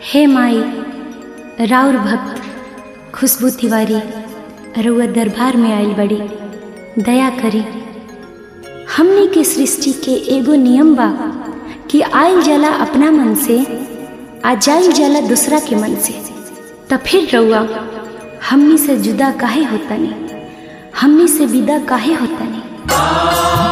हे माई राउर भक्त खुशबू तिवारी रउआ दरबार में आयल बड़ी दया करी हमने के सृष्टि के एगो नियम बा कि आयल जाला अपना मन से आ जाइल जाला दूसरा के मन से त फिर रउआ हमनी से जुदा काहे होता नहीं हमनी से विदा काहे होता नहीं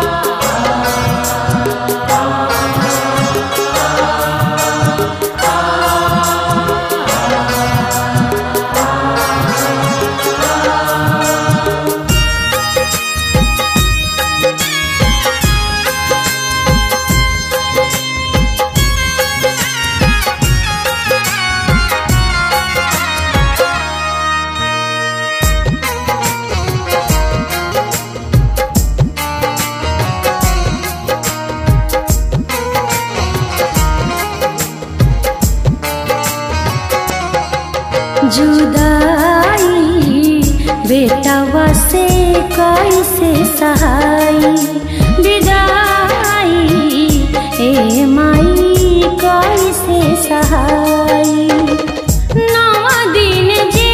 जुदाई बेटवा से कैसे सहाई विदाई ए माई कैसे सहाई नवा दिन जे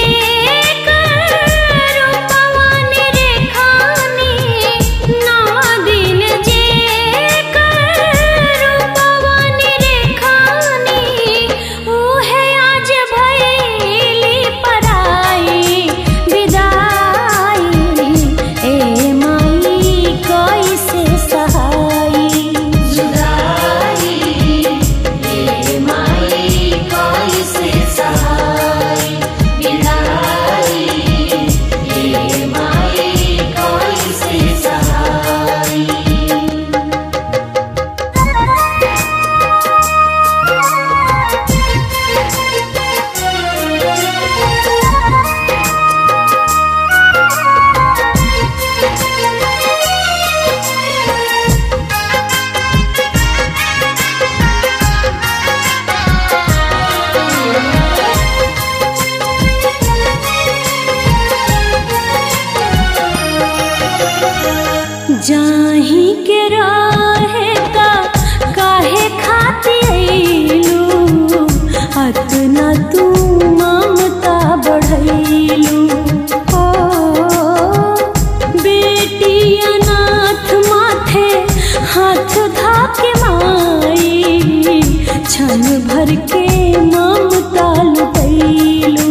कर पवन रेखानी नवा दिन जे कर पवन रेखानी उहे आज भैली पराई विदाई ए माई कैसे सहाई जुदाई ए माई कैसे सहाई विदाई ए माई कैसे सहाई जाही के रहे का काहे खाती अइलू अतना तू ममता बढ़ैलू ओ बेटी अनाथ माथे हाथ धाके माई क्षण भर के ममता लुटैलू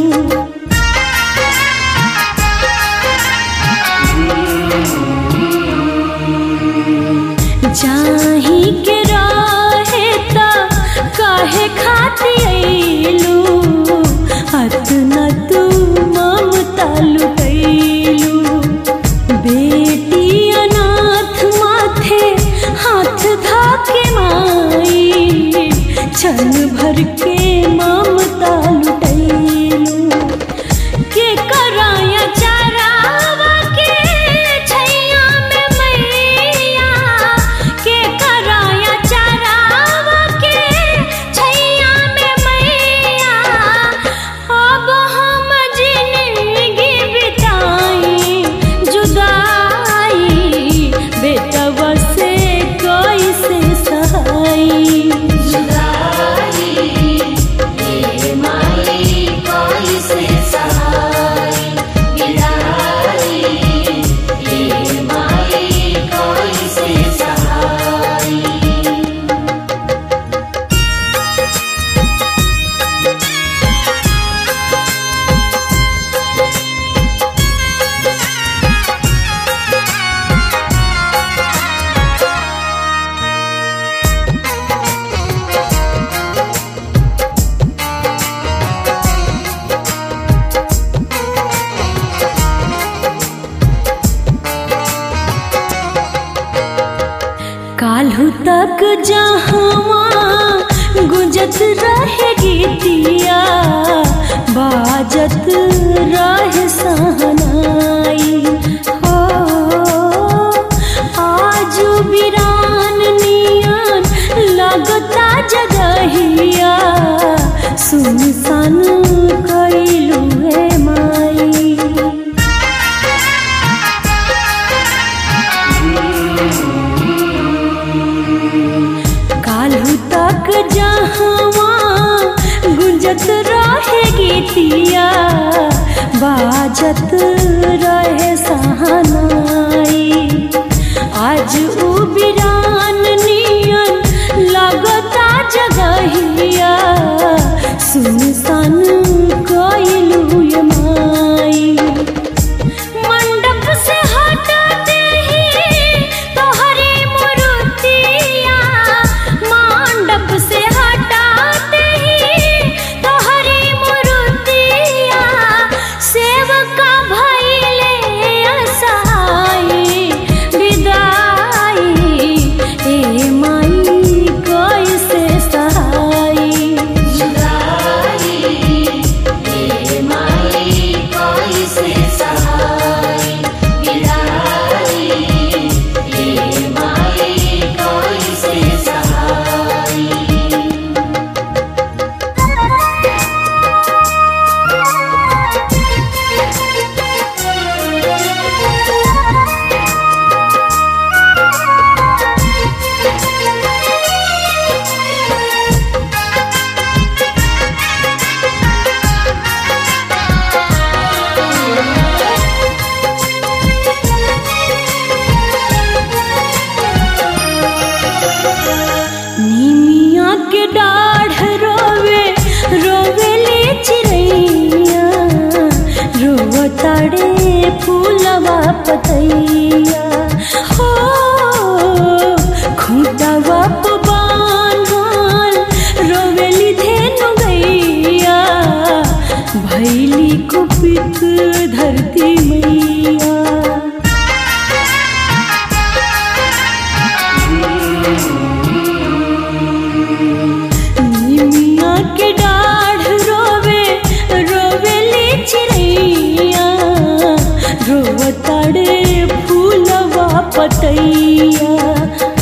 जाही के रहे ता काहे खाती अइलू अतना तू ममता लुटैलू बेटी अनाथ माथे हाथ धाके माई क्षण भर के ममता लुटैलू के कराया चरावा के छैया में मैया के कराया चरावा के छैया में मैया अब हम जिंदगी बिताई जुदाई बेटवा से कैसे सहाई जुदाई ए माई कैसे सहाई विदाई ए माई कैसे सहाई काल्हू तक जहवा गुंजत रहे गीतिया बाजत रहे सहनाई हो आज बिरान नियन लगता जगहिया सुनसान कैलू है माई काल्हू तक जहवा गीतिया बाजत रहे सहानाई आज उ बिरान नियन लगता जगहिया सुनसान कइलू ये माई मंडप से हटते ही तोहरे मूर्तिया मंडप से हटाते ही तोहरे मूर्तिया सेवका भइले असहाय विदाई ए माई कैसे सहाई निमिया के डाढ़ रोवे रोवेले चिड़ैया रोवताड़े फूलवा पतैया हो खूंटवा प बान्हल रोवेली धेनु गैया भैली कुपित धरती मैया निमिया के डाढ़ रोवे रोवेले चिड़ैया रोवताड़े फूलवा पतैया